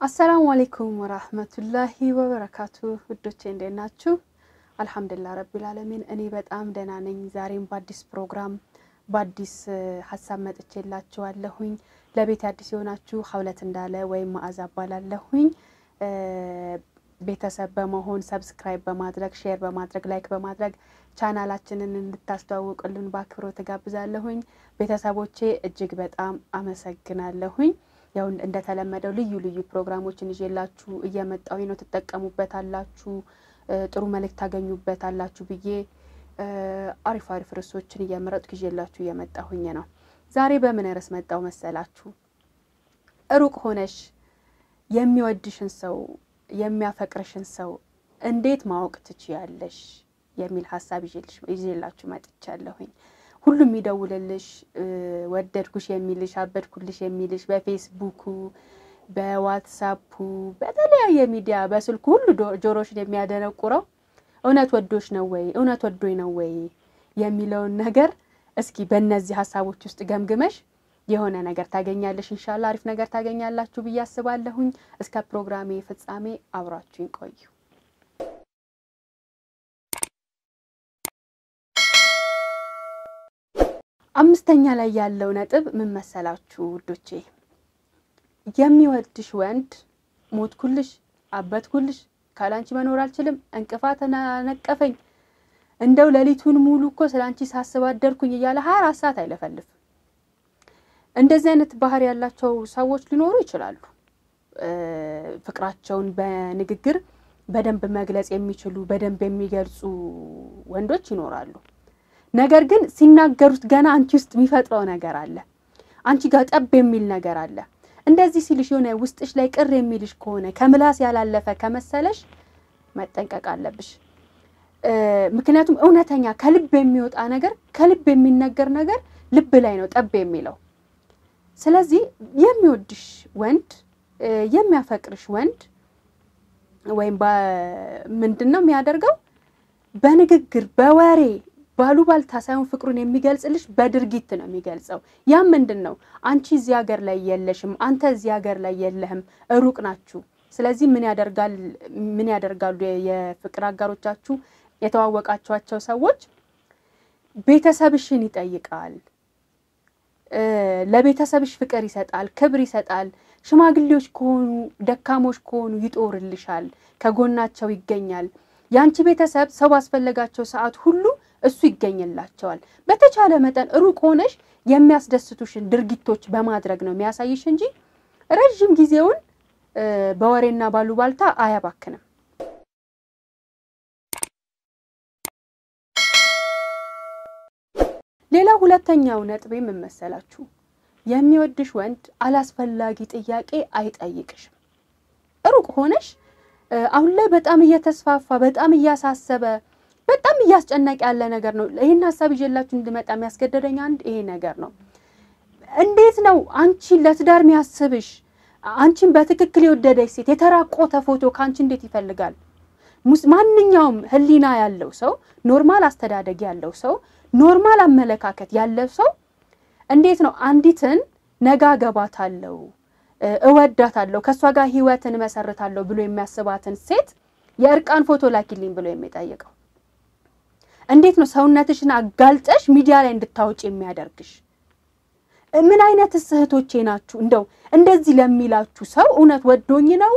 አሰላሙ አሌይኩም ወራህመቱላሂ ወበረካቱ ውዶቼ እንዴት ናችሁ? አልሐምዱሊላህ ረቢል አለሚን እኔ በጣም ደህና ነኝ። ዛሬም በአዲስ ፕሮግራም በአዲስ ሀሳብ መጥቼላችኋለሁኝ። ለቤት አዲስ የሆናችሁ ሀውለት እንዳለ ወይም መዓዛ እባላለሁኝ። ቤተሰብ በመሆን ሰብስክራይብ በማድረግ ሼር በማድረግ ላይክ በማድረግ ቻናላችንን እንድታስተዋውቅልን በአክብሮት እጋብዛለሁኝ። ቤተሰቦቼ እጅግ በጣም አመሰግናለሁኝ። ያው እንደተለመደው ልዩ ልዩ ፕሮግራሞችን ይዤላችሁ እየመጣሁኝ ነው። ትጠቀሙበታላችሁ፣ ጥሩ መልእክት ታገኙበታላችሁ ብዬ አሪፍ አሪፍ ርዕሶችን እየመረጥኩ ይዤላችሁ እየመጣሁኝ ነው። ዛሬ በምን ርዕስ መጣው መሰላችሁ? ሩቅ ሆነሽ የሚወድሽን ሰው የሚያፈቅርሽን ሰው እንዴት ማወቅ ትችያለሽ የሚል ሀሳብ ይዤላችሁ መጥቻለሁኝ። ሁሉም የሚደውልልሽ ወደድኩሽ የሚልሽ አበድኩልሽ የሚልሽ በፌስቡኩ፣ በዋትሳፑ፣ በተለያየ ሚዲያ በስልኩ ሁሉ ጆሮሽን የሚያደነቁረው እውነት ወዶሽ ነው ወይ እውነት ወዶኝ ነው ወይ የሚለውን ነገር እስኪ በእነዚህ ሀሳቦች ውስጥ ገምግመሽ የሆነ ነገር ታገኛለሽ። እንሻላ አሪፍ ነገር ታገኛላችሁ ብዬ አስባለሁኝ። እስከ ፕሮግራሜ ፍጻሜ አብራችሁኝ ቆዩ። አምስተኛ ላይ ያለው ነጥብ ምን መሰላችሁ ውዶቼ? የሚወድሽ ወንድ ሞትኩልሽ፣ አበትኩልሽ፣ ካላንቺ መኖር አልችልም፣ እንቅፋት ነቀፈኝ፣ እንደው ሌሊቱን ሙሉ እኮ ስለ አንቺ ሳስብ አደርኩኝ እያለ ሀያ አራት ሰዓት አይለፈልፍም። እንደዚህ አይነት ባህሪ ያላቸው ሰዎች ሊኖሩ ይችላሉ። ፍቅራቸውን በንግግር በደንብ መግለጽ የሚችሉ በደንብ የሚገልጹ ወንዶች ይኖራሉ። ነገር ግን ሲናገሩት ገና አንቺ ውስጥ የሚፈጥረው ነገር አለ። አንቺ ጋር ጠብ የሚል ነገር አለ። እንደዚህ ሲልሽ የሆነ ውስጥሽ ላይ ቅር የሚልሽ ከሆነ ከምላስ ያላለፈ ከመሰለሽ መጠንቀቅ አለብሽ። ምክንያቱም እውነተኛ ከልብ የሚወጣ ነገር ከልብ የሚነገር ነገር ልብ ላይ ነው ጠብ የሚለው። ስለዚህ የሚወድሽ ወንድ የሚያፈቅርሽ ወንድ ወይም ምንድን ነው የሚያደርገው? በንግግር በወሬ ባሉባልታ ሳይሆን ፍቅሩን የሚገልጽልሽ በድርጊት ነው የሚገልጸው። ያም ምንድን ነው? አንቺ እዚህ ሀገር ላይ የለሽም፣ አንተ እዚህ ሀገር ላይ የለህም፣ ሩቅ ናችሁ። ስለዚህ ምን ያደርጋል ምን ያደርጋሉ የፍቅር አጋሮቻችሁ የተዋወቃችኋቸው ሰዎች ቤተሰብሽን ይጠይቃል ለቤተሰብሽ ፍቅር ይሰጣል፣ ክብር ይሰጣል። ሽማግሌዎች ከሆኑ ደካሞች ከሆኑ ይጦርልሻል፣ ከጎናቸው ይገኛል። የአንቺ ቤተሰብ ሰው ባስፈለጋቸው ሰዓት ሁሉ እሱ ይገኝላቸዋል። በተቻለ መጠን ሩቅ ሆነሽ የሚያስደስቱሽን ድርጊቶች በማድረግ ነው የሚያሳይሽ እንጂ ረዥም ጊዜውን በወሬና ባሉባልታ አያባክንም። ሌላ ሁለተኛው ነጥቤ ምን መሰላችሁ? የሚወድሽ ወንድ አላስፈላጊ ጥያቄ አይጠይቅሽም። ሩቅ ሆነሽ አሁን ላይ በጣም እየተስፋፋ በጣም እያሳሰበ በጣም እያስጨነቀ ያለ ነገር ነው። ይህን ሀሳብ ይዤላችሁ እንድመጣ የሚያስገደደኝ አንድ ይሄ ነገር ነው። እንዴት ነው አንቺን ለትዳር የሚያስብሽ አንቺን በትክክል የወደደች ሴት የተራቆተ ፎቶ ከአንቺ እንዴት ይፈልጋል? ማንኛውም ሕሊና ያለው ሰው ኖርማል አስተዳደግ ያለው ሰው ኖርማል አመለካከት ያለው ሰው እንዴት ነው አንዲትን ነጋ ገባታለሁ፣ እወዳታለሁ፣ ከእሷ ጋር ህይወትን እመሰርታለሁ ብሎ የሚያስባትን ሴት የእርቃን ፎቶ ላኪልኝ ብሎ የሚጠይቀው? እንዴት ነው ሰውነትሽን አጋልጠሽ ሚዲያ ላይ እንድታወጭ የሚያደርግሽ? ምን አይነት እህቶቼ ናችሁ? እንደው እንደዚህ ለሚላችሁ ሰው እውነት ወዶኝ ነው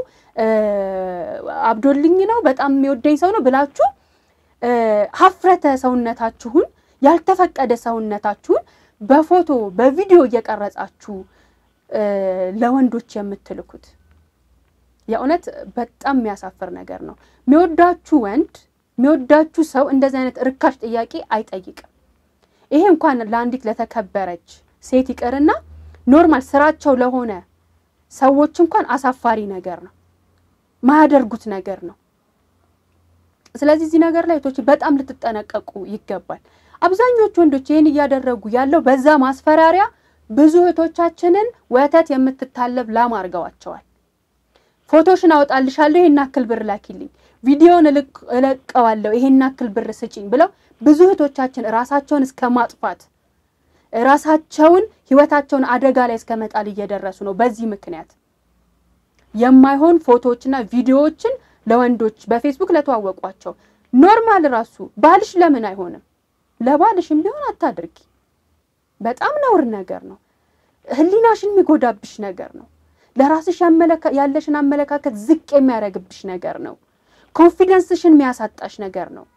አብዶልኝ ነው በጣም የሚወደኝ ሰው ነው ብላችሁ ሀፍረተ ሰውነታችሁን ያልተፈቀደ ሰውነታችሁን በፎቶ በቪዲዮ እየቀረጻችሁ ለወንዶች የምትልኩት የእውነት በጣም የሚያሳፍር ነገር ነው። የሚወዳችሁ ወንድ የሚወዳችሁ ሰው እንደዚህ አይነት ርካሽ ጥያቄ አይጠይቅም። ይሄ እንኳን ለአንዲት ለተከበረች ሴት ይቅርና ኖርማል ስራቸው ለሆነ ሰዎች እንኳን አሳፋሪ ነገር ነው፣ ማያደርጉት ነገር ነው። ስለዚህ እዚህ ነገር ላይ እህቶች በጣም ልትጠነቀቁ ይገባል። አብዛኞቹ ወንዶች ይህን እያደረጉ ያለው በዛ ማስፈራሪያ ብዙ እህቶቻችንን ወተት የምትታለብ ላም አድርገዋቸዋል። ፎቶሽን አወጣልሻለሁ፣ ይሄን አክል ብር ላኪልኝ፣ ቪዲዮን እለቀዋለሁ፣ ይሄን አክል ብር ስጪኝ ብለው ብዙ እህቶቻችን ራሳቸውን እስከ ማጥፋት ራሳቸውን ህይወታቸውን አደጋ ላይ እስከ መጣል እየደረሱ ነው። በዚህ ምክንያት የማይሆን ፎቶዎችና ቪዲዮዎችን ለወንዶች በፌስቡክ ለተዋወቋቸው ኖርማል ራሱ ባልሽ ለምን አይሆንም? ለባልሽም ቢሆን አታድርጊ። በጣም ነውር ነገር ነው። ሕሊናሽን የሚጎዳብሽ ነገር ነው። ለራስሽ ያለሽን አመለካከት ዝቅ የሚያደርግብሽ ነገር ነው። ኮንፊደንስሽን የሚያሳጣሽ ነገር ነው።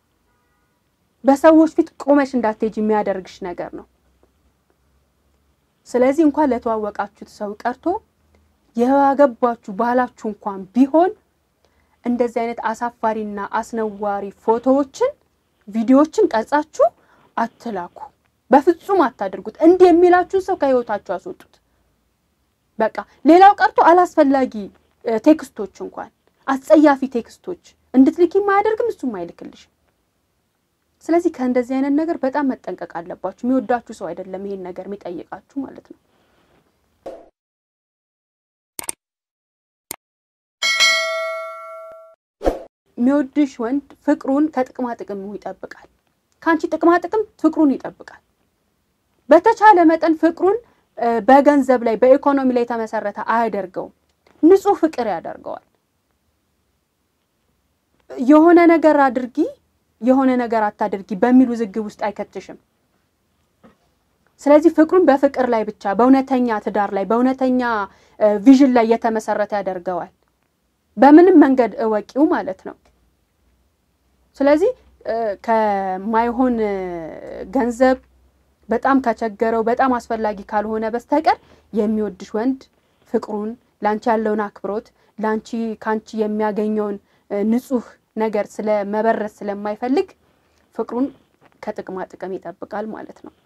በሰዎች ፊት ቆመሽ እንዳትሄጂ የሚያደርግሽ ነገር ነው። ስለዚህ እንኳን ለተዋወቃችሁት ሰው ቀርቶ ያገባችሁ ባላችሁ እንኳን ቢሆን እንደዚህ አይነት አሳፋሪና አስነዋሪ ፎቶዎችን፣ ቪዲዮዎችን ቀርጻችሁ አትላኩ። በፍጹም አታድርጉት። እንዲህ የሚላችሁን ሰው ከህይወታችሁ አስወጡት። በቃ ሌላው ቀርቶ አላስፈላጊ ቴክስቶች እንኳን አስጸያፊ ቴክስቶች እንድትልኪ አያደርግም፣ እሱም አይልክልሽም። ስለዚህ ከእንደዚህ አይነት ነገር በጣም መጠንቀቅ አለባችሁ። የሚወዳችሁ ሰው አይደለም ይሄን ነገር የሚጠይቃችሁ ማለት ነው። የሚወድሽ ወንድ ፍቅሩን ከጥቅማ ጥቅሙ ይጠብቃል። ከአንቺ ጥቅማ ጥቅም ፍቅሩን ይጠብቃል። በተቻለ መጠን ፍቅሩን በገንዘብ ላይ በኢኮኖሚ ላይ የተመሰረተ አያደርገውም። ንጹሕ ፍቅር ያደርገዋል። የሆነ ነገር አድርጊ የሆነ ነገር አታድርጊ በሚል ውዝግብ ውስጥ አይከትሽም። ስለዚህ ፍቅሩን በፍቅር ላይ ብቻ በእውነተኛ ትዳር ላይ በእውነተኛ ቪዥን ላይ የተመሰረተ ያደርገዋል። በምንም መንገድ እወቂው ማለት ነው። ስለዚህ ከማይሆን ገንዘብ በጣም ከቸገረው በጣም አስፈላጊ ካልሆነ በስተቀር የሚወድሽ ወንድ ፍቅሩን ለአንቺ ያለውን አክብሮት ለአንቺ ከአንቺ የሚያገኘውን ንጹሕ ነገር ስለ መበረዝ ስለማይፈልግ ፍቅሩን ከጥቅማ ጥቅም ይጠብቃል ማለት ነው።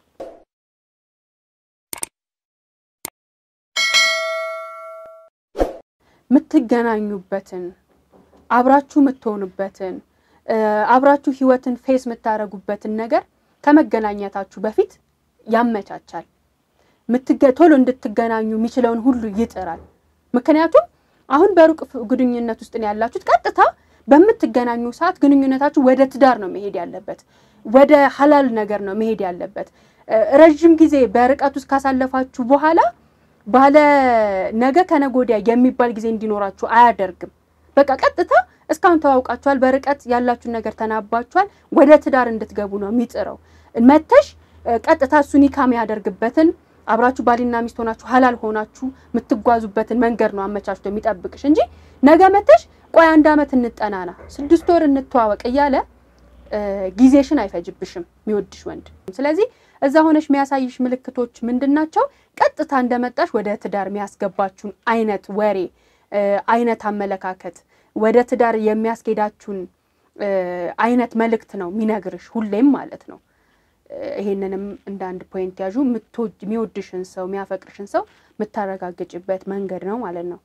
የምትገናኙበትን አብራችሁ የምትሆኑበትን አብራችሁ ህይወትን ፌስ የምታደርጉበትን ነገር ከመገናኘታችሁ በፊት ያመቻቻል። ቶሎ እንድትገናኙ የሚችለውን ሁሉ ይጥራል። ምክንያቱም አሁን በሩቅ ግንኙነት ውስጥ ነው ያላችሁት። ቀጥታ በምትገናኙ ሰዓት ግንኙነታችሁ ወደ ትዳር ነው መሄድ ያለበት፣ ወደ ሀላል ነገር ነው መሄድ ያለበት። ረዥም ጊዜ በርቀት ውስጥ ካሳለፋችሁ በኋላ ባለ ነገ ከነገ ወዲያ የሚባል ጊዜ እንዲኖራችሁ አያደርግም። በቃ ቀጥታ እስካሁን ተዋውቃችኋል፣ በርቀት ያላችሁን ነገር ተናባችኋል፣ ወደ ትዳር እንድትገቡ ነው የሚጥረው። መተሽ ቀጥታ እሱ ኒካ የሚያደርግበትን አብራችሁ ባልና ሚስት ሆናችሁ ሀላል ሆናችሁ የምትጓዙበትን መንገድ ነው አመቻችቶ የሚጠብቅሽ እንጂ ነገ መተሽ ቆይ አንድ ዓመት እንጠናና ስድስት ወር እንተዋወቅ እያለ ጊዜሽን አይፈጅብሽም የሚወድሽ ወንድ። ስለዚህ እዛ ሆነሽ የሚያሳይሽ ምልክቶች ምንድን ናቸው? ቀጥታ እንደመጣሽ ወደ ትዳር የሚያስገባችሁን አይነት ወሬ አይነት አመለካከት ወደ ትዳር የሚያስኬዳችሁን አይነት መልእክት ነው የሚነግርሽ ሁሌም ማለት ነው። ይሄንንም እንደ አንድ ፖይንት ያዡ። የሚወድሽን ሰው የሚያፈቅርሽን ሰው የምታረጋግጭበት መንገድ ነው ማለት ነው።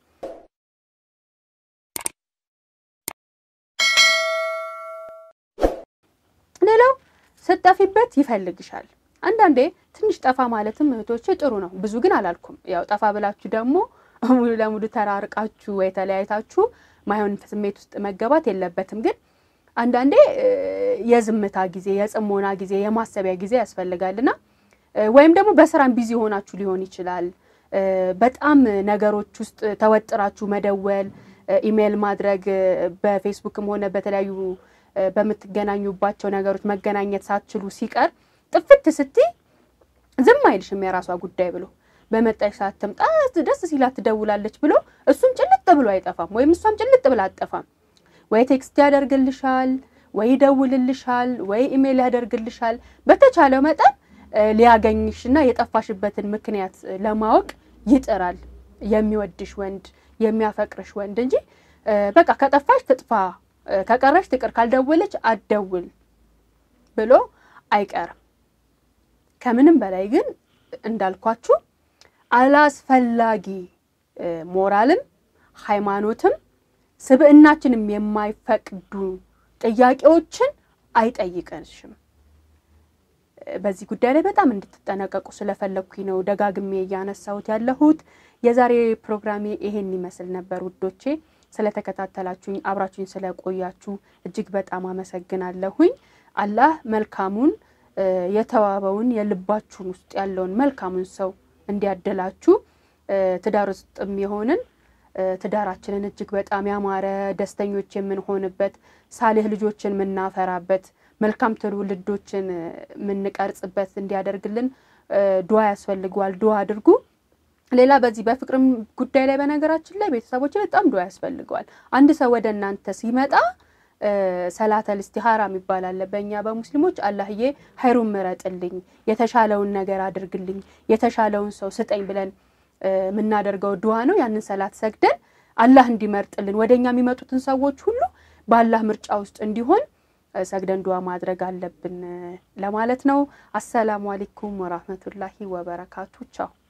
ሌላው ስትጠፊበት ይፈልግሻል። አንዳንዴ ትንሽ ጠፋ ማለትም እህቶቼ ጥሩ ነው። ብዙ ግን አላልኩም። ያው ጠፋ ብላችሁ ደግሞ ሙሉ ለሙሉ ተራርቃችሁ ወይ ተለያይታችሁ ማይሆን ስሜት ውስጥ መገባት የለበትም። ግን አንዳንዴ የዝምታ ጊዜ፣ የጽሞና ጊዜ፣ የማሰቢያ ጊዜ ያስፈልጋልና ወይም ደግሞ በስራም ቢዚ ሆናችሁ ሊሆን ይችላል። በጣም ነገሮች ውስጥ ተወጥራችሁ መደወል፣ ኢሜይል ማድረግ፣ በፌስቡክም ሆነ በተለያዩ በምትገናኙባቸው ነገሮች መገናኘት ሳትችሉ ሲቀር ጥፍት ስትይ ዝም አይልሽም የራሷ ጉዳይ ብሎ በመጣሽ ሰዓት ትምጣ ደስ ሲላት ትደውላለች ብሎ እሱም ጭልጥ ብሎ አይጠፋም፣ ወይም እሷም ጭልጥ ብላ አጠፋም። ወይ ቴክስት ያደርግልሻል፣ ወይ ይደውልልሻል፣ ወይ ኢሜይል ያደርግልሻል። በተቻለው መጠን ሊያገኝሽና የጠፋሽበትን ምክንያት ለማወቅ ይጥራል የሚወድሽ ወንድ የሚያፈቅርሽ ወንድ እንጂ በቃ ከጠፋሽ ትጥፋ ከቀረሽ ትቅር ካልደወለች አትደውል ብሎ አይቀርም። ከምንም በላይ ግን እንዳልኳችሁ አላስፈላጊ ሞራልም ሃይማኖትም ስብዕናችንም የማይፈቅዱ ጥያቄዎችን አይጠይቀንሽም። በዚህ ጉዳይ ላይ በጣም እንድትጠነቀቁ ስለፈለግኩኝ ነው ደጋግሜ እያነሳሁት ያለሁት። የዛሬ ፕሮግራሜ ይሄን ይመስል ነበር ውዶቼ። ስለተከታተላችሁኝ አብራችሁኝ ስለቆያችሁ እጅግ በጣም አመሰግናለሁኝ። አላህ መልካሙን የተዋበውን የልባችሁን ውስጥ ያለውን መልካሙን ሰው እንዲያደላችሁ ትዳር ውስጥም የሆንን ትዳራችንን እጅግ በጣም ያማረ ደስተኞች የምንሆንበት ሳሌህ ልጆችን የምናፈራበት መልካም ትውልዶችን የምንቀርጽበት እንዲያደርግልን ዱዓ ያስፈልገዋል። ዱዓ አድርጉ። ሌላ በዚህ በፍቅርም ጉዳይ ላይ በነገራችን ላይ ቤተሰቦች በጣም ዱዓ ያስፈልገዋል። አንድ ሰው ወደ እናንተ ሲመጣ ሰላተል ኢስቲኻራ የሚባል አለ በእኛ በሙስሊሞች። አላህዬ ሀይሩን ምረጥልኝ፣ የተሻለውን ነገር አድርግልኝ፣ የተሻለውን ሰው ስጠኝ ብለን የምናደርገው ዱዓ ነው። ያንን ሰላት ሰግደን አላህ እንዲመርጥልን ወደ እኛ የሚመጡትን ሰዎች ሁሉ በአላህ ምርጫ ውስጥ እንዲሆን ሰግደን ዱዓ ማድረግ አለብን ለማለት ነው። አሰላሙ አለይኩም ወራህመቱላሂ ወበረካቱ። ቻው